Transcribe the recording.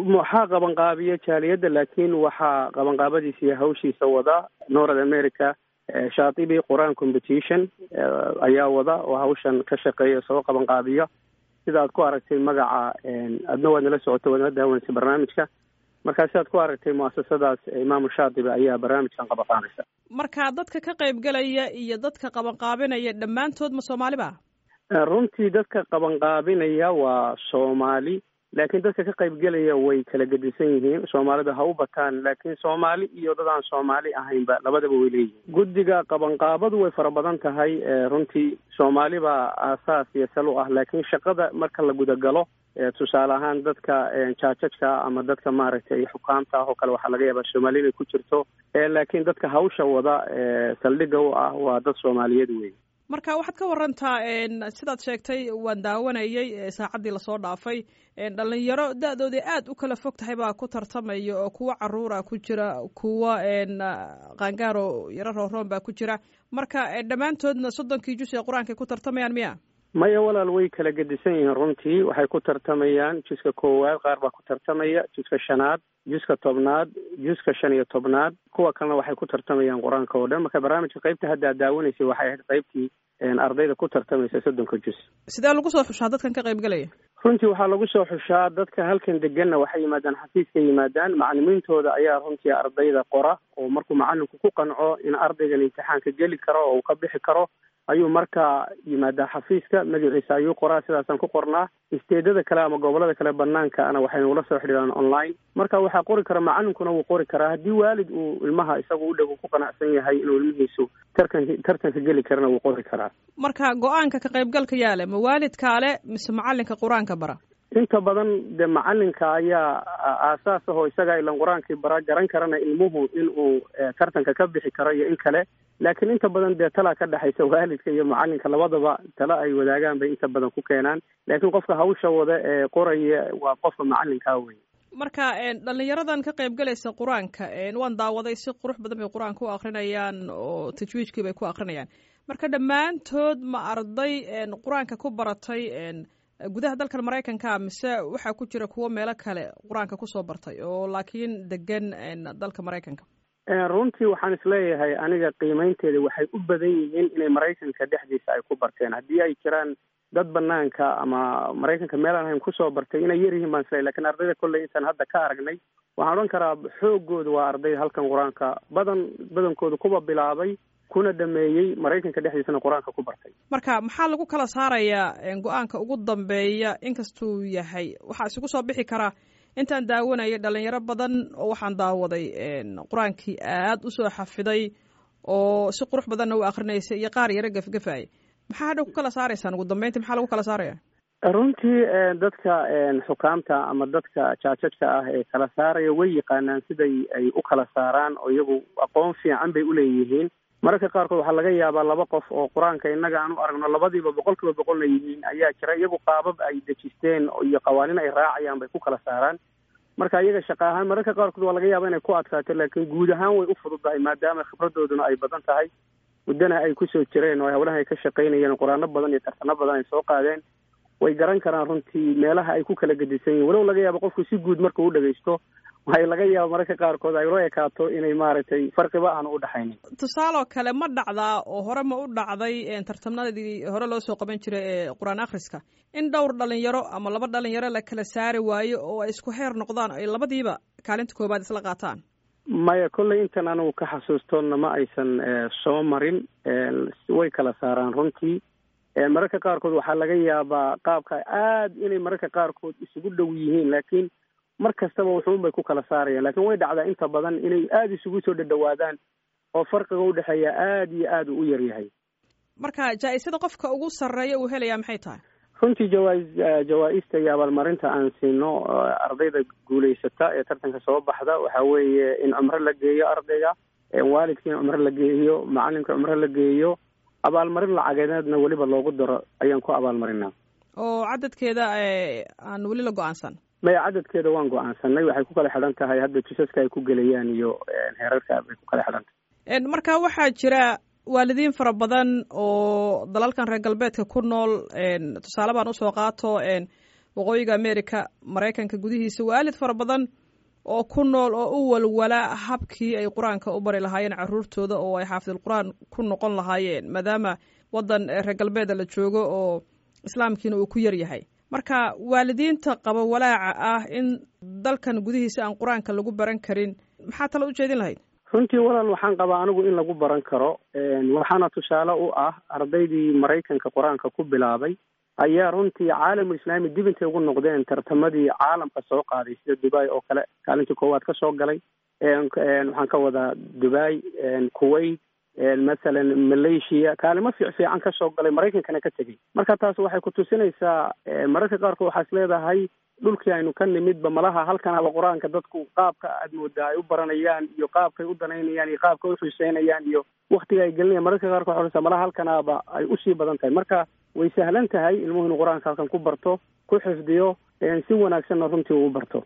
waxaa qabanqaabiya jaaliyadda laakiin waxaa qabanqaabadiisa iyo hawshiisa wada north america shaatibi qur-aan competition ayaa wada oo hawshan ka shaqeeya soo qabanqaabiya sida aad ku aragtay magaca adna waad nala socoto waad nala daawanaysa barnaamijka markaa si aad ku aragtay muasasadaas imaamu shaatibi ayaa barnaamijkan qabanqaabeysa marka dadka ka qaybgelaya iyo dadka qabanqaabinaya dhammaantood ma soomaali ba runtii dadka qabanqaabinaya waa soomaali laakiin dadka ka qaybgelaya way kala gedisan yihiin soomaalida ha u bataan laakiin soomaali iyo dad aan soomaali ahaynba labadaba way leeyihiin guddiga qabanqaabadu way fara badan tahay runtii soomaali baa aasaas iyo sal u ah laakiin shaqada marka la gudagalo tusaale ahaan dadka jaajajka ama dadka maaragtay xukaamta ah oo kale waxaa laga yaabaa soomaali inay ku jirto laakiin dadka hawsha wada saldhigga u ah waa dad soomaaliyeed wey marka waxaad ka warantaa sidaad sheegtay waan daawanayay saacaddii lasoo dhaafay dhalinyaro da-doodii aad u kala fog tahay baa ku tartamaya oo kuwa caruura ku jira kuwa qaangaaro yaro rooroon baa ku jira marka dhammaantoodna soddonkii jus ee qur-aankay ku tartamayaan miya maya walaal way kala gedisan yihiin runtii waxay ku tartamayaan juska koowaad qaar baa ku tartamaya juska shanaad juska tobnaad juska shan iyo tobnaad kuwa kalena waxay ku tartamayaan qur-aanka oo dhan marka barnaamijka qaybta hadda ad daawanaysay waxay ahayd qaybtii ardayda ku tartamaysa soddonka jus sidee lagu soo xushaa dadkan ka qaybgelaya runtii waxaa lagu soo xushaa dadka halkan deganna waxay yimaadaan xafiiska yimaadaan macalimiintooda ayaa runtii ardayda qora oo markuu macalinku ku qanco in ardaygan imtixaanka geli karo oo uu ka bixi karo ayuu markaa yimaadaa xafiiska magaciisa ayuu qoraa sidaasaan ku qornaa isteedada kale ama gobolada kale banaankaana waxay nagula soo xidhiiraan online marka waxaa qori kara macalinkuna wuu qori karaa haddii waalid uu ilmaha isagu u dhow ku qanacsan yahay inuu ilmihiisu tarkan tartanka geli karana wuu qori karaa marka go-aanka ka qaybgalka yaale ma waalidkaale mise macalinka qur-aanka bara inta badan de macalinka ayaa aasaas ahoo isaga ilan qur-aankii bara garan karana ilmuhu inuu tartanka ka bixi karo iyo in kale laakiin inta badan dee talaa ka dhexaysa waalidka iyo macalinka labadaba talo ay wadaagaan bay inta badan ku keenaan laakiin qofka hawsha wada ee qoraya waa qofka macalinkaa wey marka dhalinyaradan ka qaybgalaysa qur-aanka waan daawaday si qurux badan bay qur-aanka u akrinayaan oo tajwiijkii bay ku akrinayaan marka dhammaantood ma arday qur-aanka ku baratay gudaha dalkan maraykanka mise waxaa ku jira kuwo meelo kale qur-aanka kusoo bartay oo laakiin degan dalka maraykanka runtii waxaan isleeyahay aniga qiimeynteeda waxay u badan yihiin inay maraykanka dhexdiisa ay ku barteen haddii ay jiraan dad banaanka ama maraykanka meelaan ahayn kusoo bartay inay yar yihiin baan isleeyahy lakin ardayda kolley intaan hadda ka aragnay waxaan odhan karaa xoogooda waa arday halkan qur-aanka badan badankooda kuwa bilaabay kuna dhameeyey maraykanka dhexdiisana qur-aanka ku bartay marka maxaa lagu kala saarayaa go-aanka ugu dambeeya inkastuu yahay waxaa isugu soo bixi karaa intaan daawanayay dhalinyaro badan oo waxaan daawaday qur-aankii aad usoo xafiday oo si qurux badanna u akrinaysay iyo qaar yaro gefgefaya maxaa hadha ku kala saaraysaan ugu dambeyntii maxaa lagu kala saaraya runtii dadka xukaamta ama dadka jaajajka ah ee kala saaraya way yaqaanaan siday ay u kala saaraan oo iyagu aqoon fiican bay uleeyihiin mararka qaarkood waxaa laga yaabaa laba qof oo qur-aanka innaga aan u aragno labadiiba boqol kiiba boqolna yihiin ayaa jira iyagu qaabab ay dejisteen iyo qawaaniin ay raacayaan bay ku kala saaraan marka iyaga shaqa ahaan mararka qaarkood waa laga yaaba inay ku adkaato laakiin guud ahaan way u fududahay maadaama khibradooduna ay badan tahay muddana ay kusoo jireen oo hawlaha ay ka shaqaynayeen qur-aano badan iyo tartano badan ay soo qaadeen way garan karaan runtii meelaha ay ku kala gedisan yihin walow laga yaabo qofku si guud markuu u dhagaysto waxay laga yaaba mararka qaarkood ay ula ekaato inay maaragtay farqiba aan u dhexaynin tusaaloo kale ma dhacdaa oo hore ma u dhacday tartamnadii hore loo soo qaban jiray ee qur-aan akhriska in dhowr dhalinyaro ama laba dhalinyaro la kala saari waayo oo ay isku heer noqdaan ay labadiiba kaalinta koobaad isla qaataan maya kolley intan anigu ka xasuustoonna ma aysan soo marin way kala saaraan runtii mararka qaarkood waxaa laga yaabaa qaabka aad inay mararka qaarkood isugu dhow yihiin laakiin mar kastaba wuxuun bay ku kala saarayaan lakin way dhacdaa inta badan inay aada isugu soo dhadhawaadaan oo farqiga udhexeeya aada iyo aada u yar yahay marka jaa-isada qofka ugu sarreeya uu helayaa maxay tahay runtii jawaa- jawaa-ista iyo abaalmarinta aan siino ardayda guulaysata ee tartanka soo baxda waxa weeye in cumro la geeyo ardayga waalidka in cumro la geeyo macalinka cumro la geeyo abaalmarin lacageedna weliba loogu daro ayaan ku abaalmarinaa oo cadadkeeda aan weli la go-aansan maya cadadkeeda waan go-aansanay waxay ku kala xidhan tahay hadda jisaska ay ku gelayaan iyo heerarka bay ku kala xidhan tahay marka waxaa jira waalidiin fara badan oo dalalkan reer galbeedka ku nool tusaale baan usoo qaato waqooyiga america maraykanka gudihiisa waalid fara badan oo ku nool oo u walwala habkii ay qur-aanka u bari lahaayeen caruurtooda oo ay xaafidulqur-aan ku noqon lahaayeen maadaama waddan reer galbeeda la joogo oo islaamkiina uu ku yar yahay marka waalidiinta qaba walaaca ah in dalkan gudihiisa aan qur-aanka lagu baran karin maxaa tala u jeedin lahayd runtii walaal waxaan qabaa anigu in lagu baran karo waxaana tusaale u ah ardaydii maraykanka qur-aanka ku bilaabay ayaa runtii caalamul islaami dib intay ugu noqdeen tartamadii caalamka soo qaaday sida dubai oo kale kaalintii koowaad ka soo galay waxaan ka wadaa dubai kuwait masalan malaysia kaalimo fiic fiican ka soo galay maraykankana ka tegey marka taas waxay ku tusinaysaa mararka qaarkood waxaa is leedahay dhulkii aynu ka nimidba malaha halkan haba qur-aanka dadku qaabka aad moodaa ay u baranayaan iyo qaabkay u danaynayaan iyo qaabka u xiiseynayaan iyo waktiga ay gelinayaan mararka qaarkood waxaa malaha halkanaaba ay usii badan tahay marka way sahlan tahay ilmuhu inuu qur-aanka halkan ku barto ku xifdiyo si wanaagsanna runtii uu barto